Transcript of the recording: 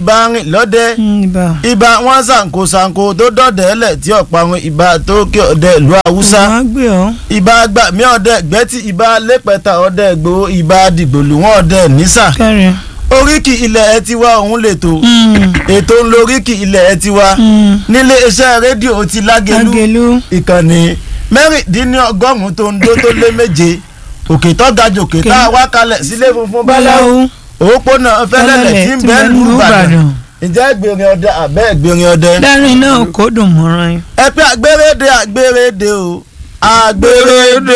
ibà rìn lọ́dẹ ibà ibà wọn ṣàǹkó ṣàǹkó tó dọ̀dẹ̀ ẹlẹ̀ tí ọ̀pọ̀ àwọn ibà tó kí ọ̀dẹ ìlú haúsá wọ́n á gbé ọ́ ibà gbàmí ọ̀dẹ gbẹ́tì ibà lẹ́pẹ̀ta ọ̀dẹ gbòó ibà dìgbòlù wọn ọ̀dẹ nísà kẹrin. oríkì ilẹ̀ ẹ ti wá òun lètò ètò ń lo oríkì ilẹ̀ ẹ ti wá nílé iṣẹ́ rédíò ti lágẹ̀lú agelu ìkànnì mẹ́rìndínlọ́gọ́rùn-ún tó ń dó tó lé méje òkè tó ga jòkè tá a wá kalẹ̀ sílé funfun báláwo òpópónà fẹ́lẹ́lẹ̀ tí ń bẹ́ẹ̀ lù Ìbàdàn ǹjẹ́ ìgbèrè ọdẹ àbẹ́ ìgbèrè ọdẹ. dárin náà kó dùn mọ́ra yín. ẹ pé àgbérédé àgbérédé o àgbérédé